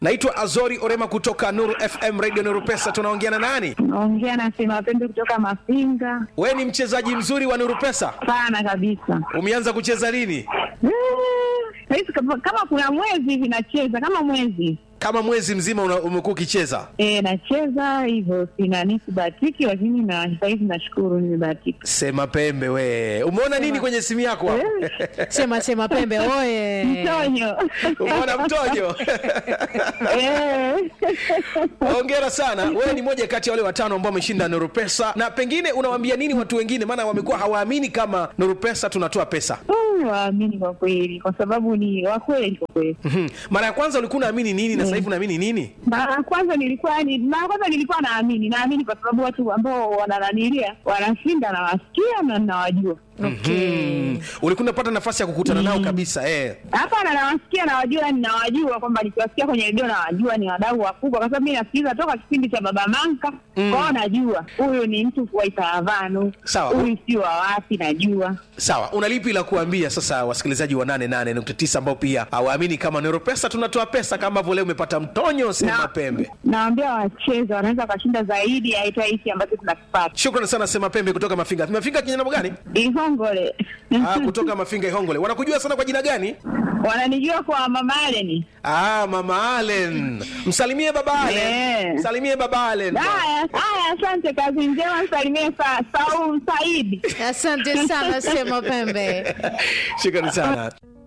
naitwa azori orema kutoka nuru fm radio nuru pesa tunaongea na nani Naongea na Sema Pembe kutoka Mafinga. we ni mchezaji mzuri wa nuru pesa Sana kabisa. umeanza kucheza lini Eh, Saizi kama kama kuna mwezi hivi nacheza kama mwezi kama mwezi mzima una- umekuwa ukicheza e, nacheza hivyo, sina nisibahatiki, lakini na sahizi nashukuru nimebahatika. sema pembe we umeona nini kwenye simu yako hapo? Sema sema pembe oye. Mtonyo umeona mtojo Eh. hongera sana wewe ni moja kati ya wale watano ambao wameshinda nuru pesa na pengine unawaambia nini watu wengine maana wamekuwa hawaamini kama nuru pesa tunatoa pesa Mm, waamini kwa kweli, kwa sababu ni wakweli kwa kweli. Mhm. mara ya kwanza ulikuwa unaamini nini na sasa hivi unaamini nini Mara ya kwanza nilikuwa ni mara ya kwanza nilikuwa naamini, naamini kwa sababu watu ambao wanananilia wanashinda, nawasikia na nawajua. Mhm. ulikuwa unapata nafasi ya kukutana nao kabisa eh. Hapana, nawasikia nawajua, ninawajua kwamba nikiwasikia kwenye redio nawajua ni wadau wakubwa, kwa sababu mi nasikiliza toka kipindi cha Baba Manka Mm. kwao, najua huyu ni mtu wa Itaravano, Sawa. huyu si wa wapi, najua sawa una lipi la kuambia sasa wasikilizaji wa 88.9 ambao pia hawaamini kama nero pesa tunatoa pesa kama ambavyo leo umepata mtonyo sema Na- pembe Naambia wacheze, wanaweza wakashinda zaidi ya hata hiki ambacho tunakipata. shukrani sana sema pembe kutoka mafinga mafinga kinyana gani Ihongole ah, kutoka mafinga ihongole wanakujua sana kwa jina gani wananijua kwa Mama Aleni. ah, mama alen msalimie baba alen Eh. msalimie baba alen Haya, haya, asante, kazi njema, msalimie sa, Saum Saidi. Asante sana sema pembe. shukrani sana